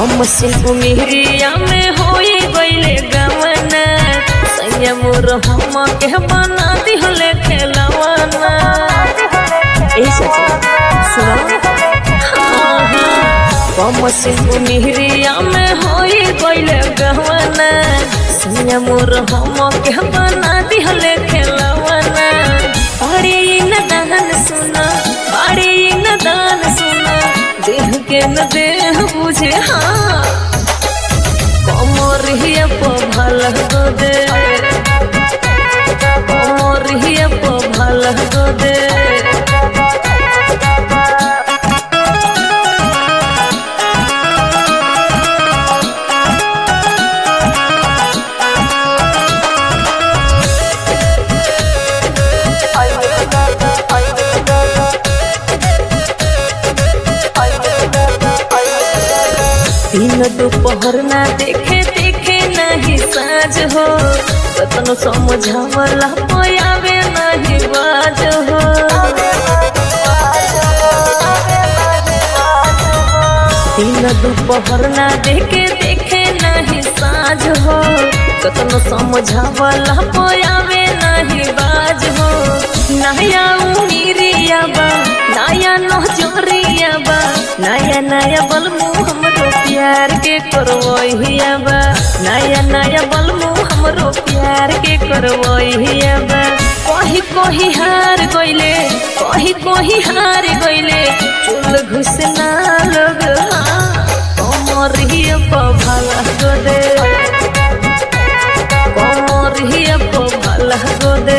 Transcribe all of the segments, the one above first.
कम से उमिरिया में होई गईले गवना सैया मोर हम के बना दिहले खेलवाना ए सची सुना हाँ, हाँ। कम से उमिरिया में होई गईले गवना सैया मोर हम के बना दिहले खेलवाना बड़े न दान सुना बड़े न दान सुना देह के न देह बुझे हाँ कमरिया पभल गो दे कमरिया पभल गो दे दिन दोपहर ना देखे देखे नहीं साँझ हो कतनो समझावला पयावे नहीं बाज हो दिन दोपहर ना देखे देखे नहीं साँझ हो कतनो समझावला पयावे नहीं बाज हो नया उमीरिया बा नया नजरिया बा नया नया बलमु हमरो प्यार के करवहिया बा नया नया बलमु हमरो प्यार के करवहिया बा कही कही हार गइले कही कही हार गइले चुल घुसना लोग कमरिया पभला गो दे कमरिया पभला गो दे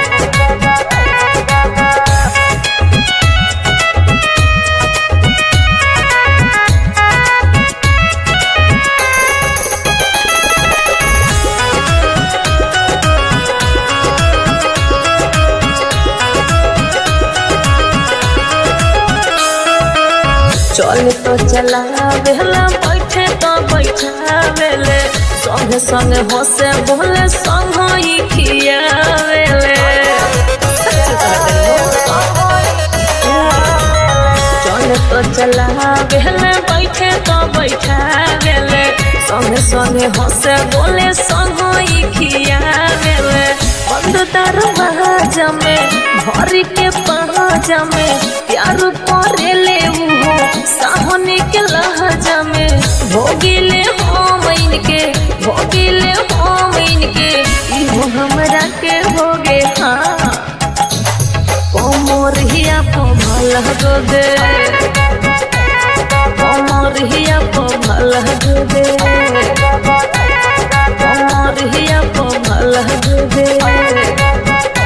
चल तो चला बेला बैठे तो बैठावेले संगे संगे हंसे बोले संग ही खियावेले चल तो चला बेला बैठे तो बैठावेले संगे संगे हंसे बोले संग ही खियावेले बंद दरवाजा में भरी के पहाजा में प्यार करेले उहो साहने के लहजा में भोगिले हम इनके भोगिले हम इनके इहो हमरा के भोगे हाँ कमरिया पभल गो दे कमरिया पभल गो दे कमरिया पभल गो दे